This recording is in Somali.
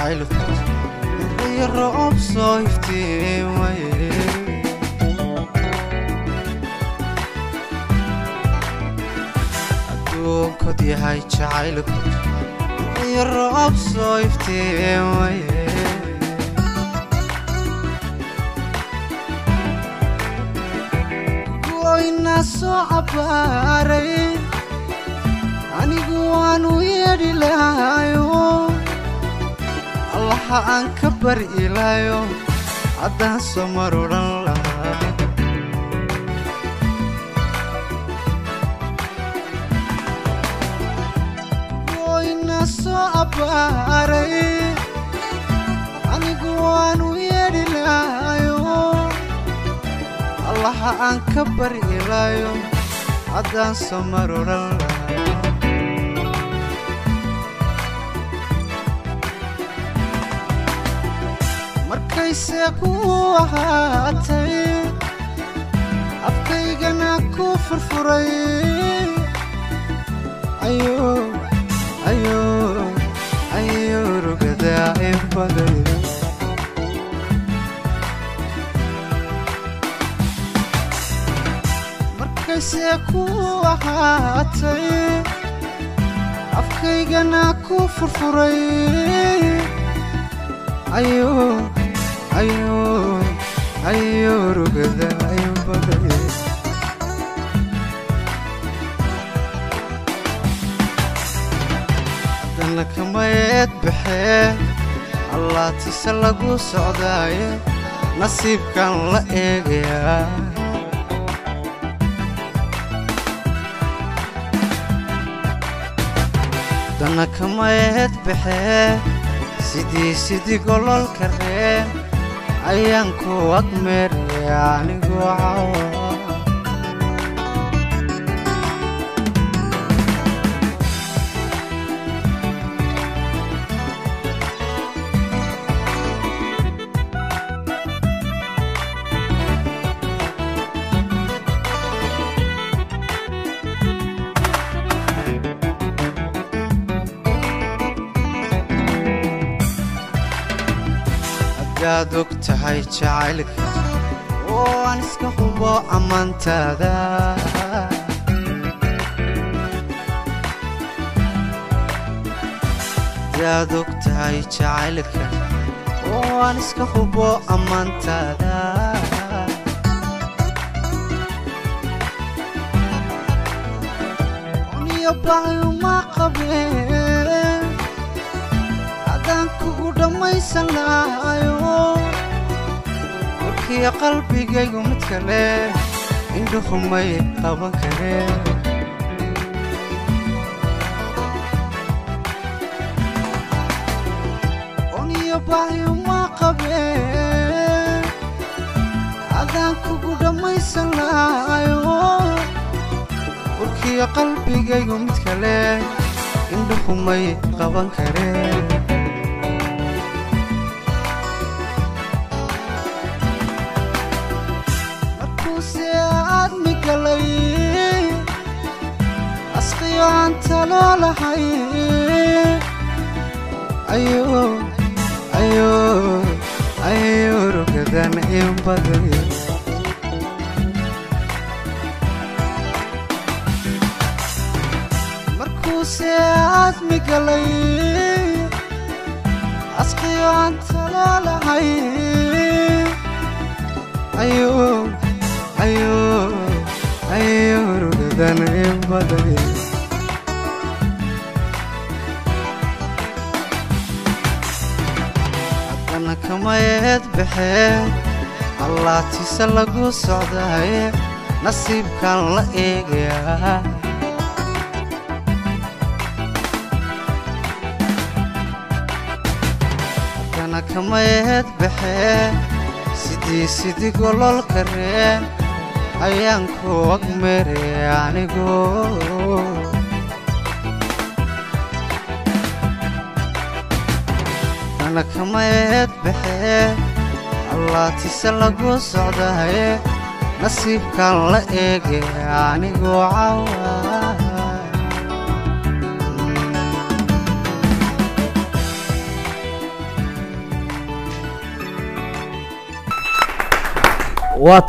jacaylku iyo roob soo iftiimaye adduunkod yahay jacaylku iyo roob soo iftiimaye goyna soo cabbaaray anigu waanu yeedhi lahayo allaha aan ka bari ilaayo haddaan soo mar odhan lahaa goyna soo cabbaaray anigu waanu yeedhi lahayo allaha aan ka bari ilaayo haddaan soo mar odhan lahaa markayse ku ahaatay afkaygana ku furfuray ayo ayo ayo rugadaa in baday markayse ku ahaatay afkaygana ku furfuray ayo ayo ayo rugada in baday haddana kamayeed baxee allaatise lagu socdaaye nasiibkan la eegayaa haddana kamayeed baxee sidii sidii gololka reen ayaan ku agmeeraya anigoo cawa hadaad og tahay jacaylka oo aan iska hubo ammaantaada hadaad og tahay jacaylka oo aan iska hubo ammaantaada uniyo baayuma qabeen haddaan kugu dhammaysan lahayo warkiyo qalbigaygu mid kale indhuhumay qaban kareen uniyo baayuma qabeen haddaan kugu dhammaysan lahayo warkiyo qalbigaygu mid kale indhuhumay qaban kareen markuuse aadmi galay asqiyo aan taloo lahay ayo ayo ayo rugadan in baday markuuse aadmi galay asqiyo aan taloo lahay ayo ayo ayo rugadan in baday haddana kamayeed baxee allaatise lagu socdaaye nasiibkan la eegayaa haddana kamayeed baxee sidii sidii gololka reen ayaan ku agmeeraya anigoo haddana kamayeed baxee allaatise lagu socdaye nasiibkan la eegaya anigoo cawa waa